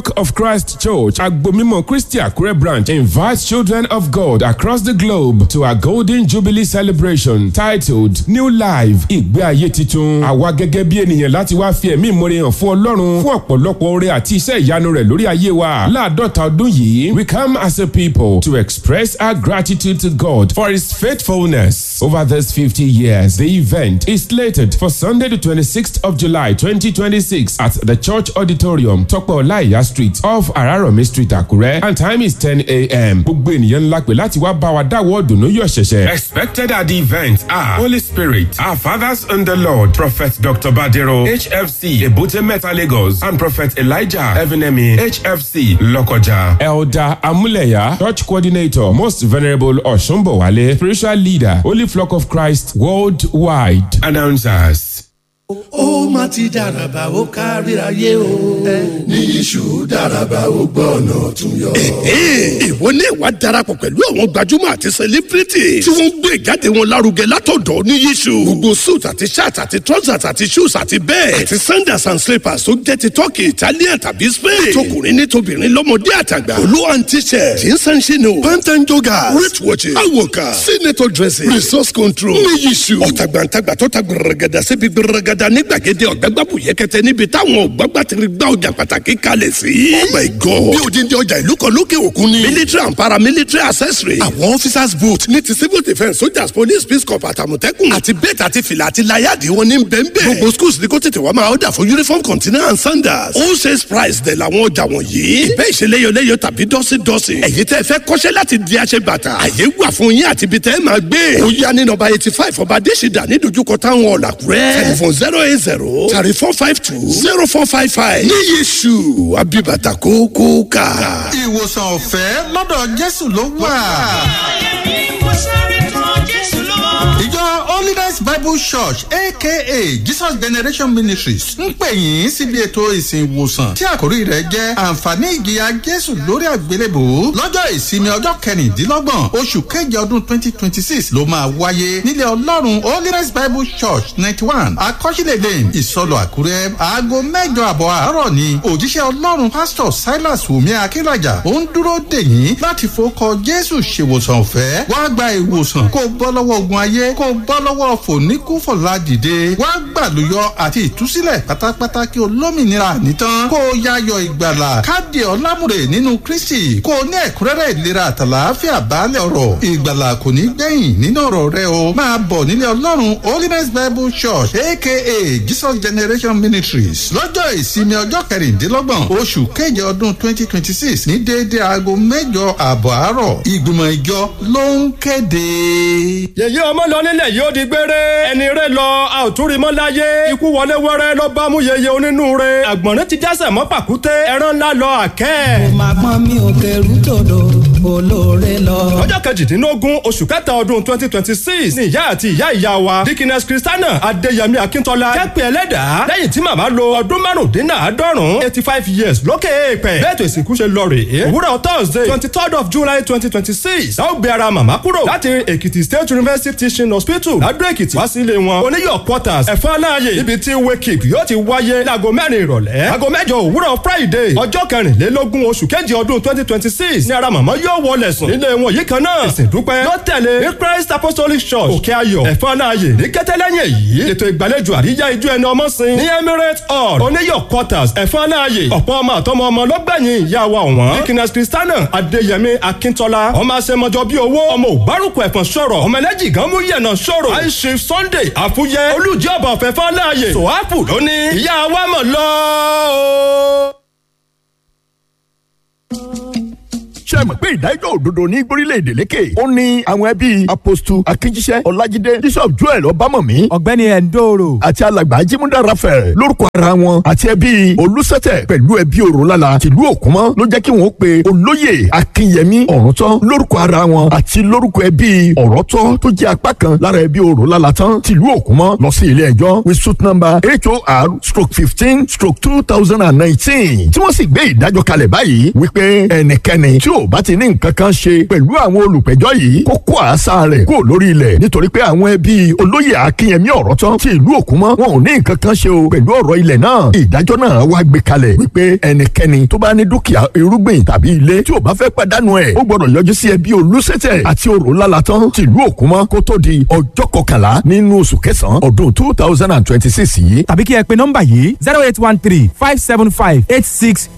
of Christ Church, Agbomimo Christi Akure branch invites children of God across the globe to a Golden Jubilee celebration titled New Life Ìgbé ayé titun. Àwa gẹ́gẹ́ bí ènìyàn láti wá fi ẹ̀mí ìmoore hàn fún Ọlọ́run fún ọ̀pọ̀lọpọ̀ oore àti iṣẹ́ ìyanu rẹ̀ lórí ayé wa. Láàdọ́ta ọdún yìí, we come as a people to express our gratitude to God for His faithfulness over these 50 years. The event is slated for Sunday the 26th of July 2026 at the Church Auditorium, Tọ́pẹ́ Ọláìyá Street off Araromi Street, Àkúrẹ́ and time is 10 a.m. Gbogbo ènìyàn ńlá pè láti wá bá wa dáwọ́ dùnú yọ̀ ṣẹ̀ṣẹ̀. Expected at the event are Holy Spirit, our fathers in the Lord, Prophet Dr. Badero, HFC, Ebute Meta Lagos, and Prophet Elijah Evinemi, HFC, Lokoja. Elder Amuleya, Church Coordinator, Most Venerable Oshumbowale, Spiritual Leader, Holy Flock of Christ, Worldwide. Announcers. ó má ti dàràbà ó káríayé o. ní iṣu dàràbà ó gbọ́ ọ̀nà tún yọ. ìwọ ní ìwà darapọ̀ pẹ̀lú àwọn gbajúmọ̀ àti celebrity tí wọ́n ń gbé ìjáde wọn lárugẹ látọ̀dọ̀ ní yíṣu. gbogbo suit àti shirt àti trousers àti shoes àti bẹ́ẹ̀ àti sandals and slippers tó jẹ́ ti turkey italian tàbí spain. tọkùnrin ní tobìnrin lọ́mọdé àtàgbà. olú and t-shirt jeans and chino pant and joggers wrist watches awoka senator dressing resource control ní yíṣu. ọ̀tàgbàǹtàgbà tó ta gbẹrẹgẹdà síbi gbẹrẹgẹdà ní gbàgede ọ̀gbẹ́gbàbù yẹkẹtẹ níbi táwọn ọ̀gbàgbà ti gba ọjà pàtàkì kalẹ̀ sí. oh my god bí odindi ọjà ìlú kan lókè òkun ni. military and paramilitary accessory. àwọn officers boot ní ti civil defence soldiers police peace corps àtàmọ̀tẹ́kùn. àti bẹ́ẹ̀tì àti fìlà àti láyàdì wọn ní bẹ́ẹ̀nbẹ́ẹ̀. gbogbo schools ní kó tètè wá máa ọ̀dà fún uniform container and sandals. all sales price dẹ̀ làwọn ọjà wọ̀nyí. ìbẹ́ ìṣeléyọléyọ tàbí dọ́sídọ́sí. ẹ̀yin tẹ́ fẹ́ kọ́ṣẹ́ láti di aṣẹ bàtà. àyè wà fún yín àti ibi tẹ́ máa gbé. ó yá ní nọ́mbà eighty five ọba adésìdá ní dojúkọ táwọn ọ̀làkúrẹ́. telephone zero eight zero thirty four five two zero four five five. ní yéṣu abibata kókó ká. ìwòsàn ọ̀fẹ́ lọ́dọ̀ jésù ló wà. ìjọ holiness bible church aka jesus generation ministries ń pè yín síbi ètò ìsìn ìwòsàn tí àkórí rẹ̀ jẹ́ àǹfààní ìjìyà jésù lórí àgbélébò lọ́jọ́ ìsinmi ọjọ́ kẹrìndínlọ́gbọ̀n oṣù keje ọdún twenty twenty six ló máa wáyé nílẹ̀ ọlọ́run holiness bible church ninety one akọ́sílẹ̀ lane ìsọlọ àkúrẹ́ aago mẹ́jọ àbọ̀ àárọ̀ ni òjíṣẹ́ ọlọ́run pásítọ̀ silas wùmí akínrajà ó ń dúró dè yín láti fọkọ jésù ṣèwòsàn ọ̀fẹ́ wá gba ìwòsàn kó bọ́ lọ́wọ́ ogun ayé kó bọ́ lọ́wọ́ fòníkúfọ̀lá dìde wá gbàlúyọ àti ìtúsílẹ̀ pátápátá kí olómìnira nìtàn kó yáyọ ìgbàlà káàdì ọlámùrè nínú kristi kó ní ẹ̀kúnrẹ́rẹ́ ìlera àtàlàáfíà baálẹ̀ ọ̀rọ̀ ìgbàlà kò ní gbẹ̀yìn nínú ọ̀rọ̀ rẹ o máa bọ̀ nílé ọlọ́run holiness bible church aka jesus generation ministries lọ́jọ́ ìsinmi ọjọ́ kẹrìndínlọ́gbọ̀n oṣù keje ọdún twenty twenty six ní déédéé aago mẹ́jọ àbọ̀ àárọ̀ ìgbìmọ̀ ìjọ ló ń kéde. yèyí ọmọ lọ nílẹ̀ yóò di gbére ẹni rẹ lọ a ò tún rí mọ́ láyé ikú wọlé wẹ́rẹ́ ló bá mú yeye onínúure àgbọ̀nrín ti dẹ́sẹ̀ mọ́ pàkúté ẹran ńlá lọ àkẹ́. mo máa pọ́n mi ò kẹrù tòdò olóore lọ. ọjọ́ kejìdínlógún oṣù kẹta ọdún twenty twenty six ni ìyá àti ìyá ìyá wa dikines christiana adéyẹmí akíntola kẹ́pẹ́ ẹlẹ́dàá lẹ́yìn tí màmá lo ọdún márùndínláàádọ́rùn eighty five years lókè èèpẹ̀ bẹ́ẹ̀ tó ìsìnkú ṣe lọ rèé òwúrọ̀ thursday twenty third of july twenty twenty six a ó gbé ara màmá kúrò láti èkìtì state university teaching hospital ládó èkìtì wá sí ilé wọn oníyọ̀ quarters ẹ̀fọ́ aláàyè ibi tí wake yóò ti wáyé láago mẹ́rin ìrọ̀lẹ́ aago mẹ́jọ òwúrọ̀ friday ọjọ́ kẹrìnlélógún oṣù kejì ọdún twenty twenty six ni ara màmá yóò wọlé sùn nílé wọn yìí kan náà ìsìn dúpẹ́ ló tẹ̀lé ní christ apostolic church òkè ayọ̀ ẹ̀fọ́ aláàyè ní kẹtẹ́lẹ́yìn èyí ètò ìgbàlejò àríyá ijó ẹni ọmọ sin ní emirates hall oníyọ̀ quarters ẹ̀fọ́ aláàyè ọ̀pọ̀ ọmọ àtọmọ ọmọ lọ́gbẹ̀yìn ìyá wa ọ̀wọ́n dikines christiana adéyẹmí akíntola ọmọ àṣemọjọ bíi owó ọmọ ògbárùkù ẹ̀fọn sọ̀rọ̀ ọmọ ẹlẹ́jì gan mú yẹ̀nà sọ̀rọ̀ àìṣe sunday àfúyẹ olùjẹ́ ọba ọ̀fẹ́ fáláàyè sòwápù lónìí ìyá wa mọ̀ lọ́ọ́ ṣe mọ̀ pé ìdájọ́ òdodo ní gbórílẹ̀‐èdè lékè ó ní àwọn ẹbí apostu akínjíṣẹ́ ọlájídé bishop joel ọbámọ̀mí ọ̀gbẹ́ni ẹ̀ńdòrò àti alàgbà ajímúdà raphael lórúkọ ara wọn àti ẹbí olùsẹ̀tẹ̀ pẹ̀lú ẹbí òrólálà tìlú òkúmọ́ ló jẹ́ kí wọ́n pe olóyè akínyẹmí ọ̀rọ̀tọ́ lórúkọ ara wọn àti lórúkọ ẹbí ọ̀rọ̀tọ́ tó jẹ́ apá kan lára ẹbí òrólálà tán tìlú òkúmọ́ lọ sí ilé ẹjọ́ with suit number hor stroke fifteen stroke two thousand and nineteen tí wọ́n sì gbé ìdájọ́ kalẹ̀ báyìí wípé ẹnikẹ́ni tí ò bá ti ní nǹkan kan ṣe pẹ̀lú àwọn olùpẹ̀jọ́ yìí kó kó àṣà rẹ̀ kó lórí ilẹ̀ nítorí pé àwọn ẹbí olóyè akínyẹmí ọ̀rọ̀ tán ti ìlú òkúmọ́ wọn ò ní nǹkan kan ṣe o pẹ̀lú ọ̀rọ̀ ilẹ̀ náà ìdájọ́ náà wá gbé kalẹ̀ wípé ẹnikẹ́ni tó bá ní dúkìá irúgbìn tàbí ilé tí ò bá fẹ́ pàdánù ẹ̀ ó gbọ́dọ̀ yọjú sí ẹbí olùsẹ̀tẹ̀ àti òrò lálatán ti ìlú òkúmọ́ kó tó di ọjọ́ kọkànlá nínú oṣù kẹsàn-án ọdún two thousand and twenty six yìí tàbí kí ẹ pe nọ́mbà yìí zero eight one three five seven five eight six